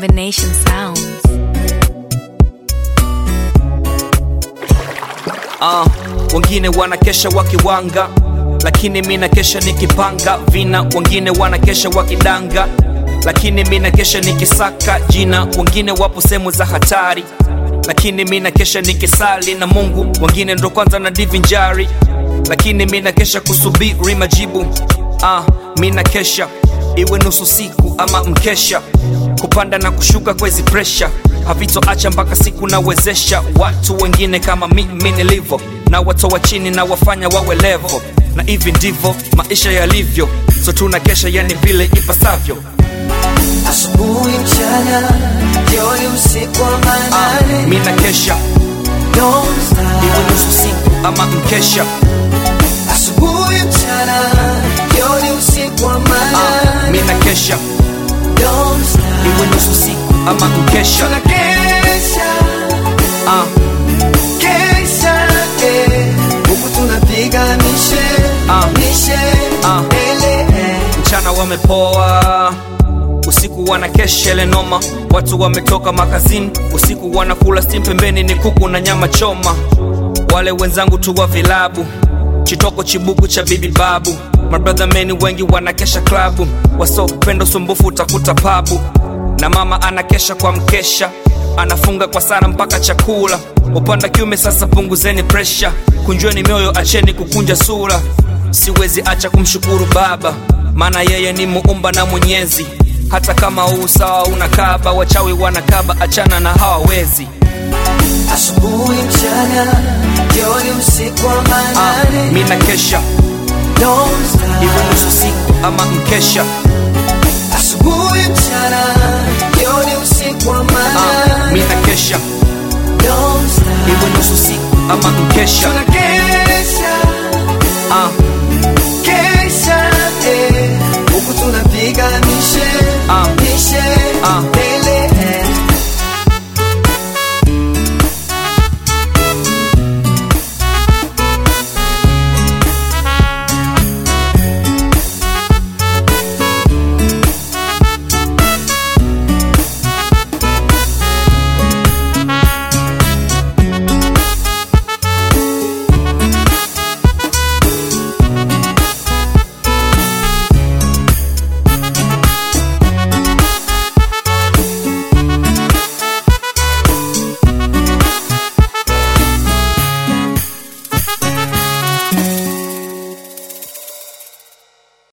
combination sounds. uh, wengine wanakesha wakiwanga lakini mi nakesha nikipanga vina wengine wanakesha wakidanga lakini mi nakesha nikisaka jina wengine wapo sehemu za hatari lakini mi nakesha nikisali na mungu wengine ndo kwanza na divinjari lakini mi nakesha kusubiri majibu uh, mi nakesha iwe nusu siku ama mkesha kupanda na kushuka kwezi presha havitoacha mpaka siku nawezesha watu wengine kama mimi nilivyo na watoa chini na wafanya wawe levo na hivi ndivyo maisha yalivyo so tuna kesha yani vile ipasavyo asubuhi mchana jioni usiku wa manane mi na kesha Don't stop. iwe nusu siku ama mkesha asubuhi mchana jioni usiku wa manane mi na kesha Don't stop. iwe nusu siku ama mkesha tunakesha uh, kesha eh. huku tunapiga mishe Ah. mishe Ah. ele eh. mchana wamepoa usiku wanakesha ile noma watu wametoka makazini usiku wanakula stim pembeni ni kuku na nyama choma wale wenzangu tu wa vilabu chitoko chibuku cha bibi babu mabradha meni wengi wanakesha klabu wasopenda usumbufu utakuta pabu na mama anakesha kwa mkesha anafunga kwa sana mpaka chakula upanda kiume sasa punguzeni presha kunjweni mioyo acheni kukunja sura siwezi acha kumshukuru baba maana yeye ni muumba na mwenyezi hata kama huu sawa unakaba wachawi wanakaba achana na hawawezi asubuhi mchana jioni usiku wa ah, manane mi na kesha Don't stop. iwe nusu siku ama mkesha asubuhi mchana jioni usiku wa ah, mi manane na kesha Don't stop. iwe nusu siku ama mkesha tunakesha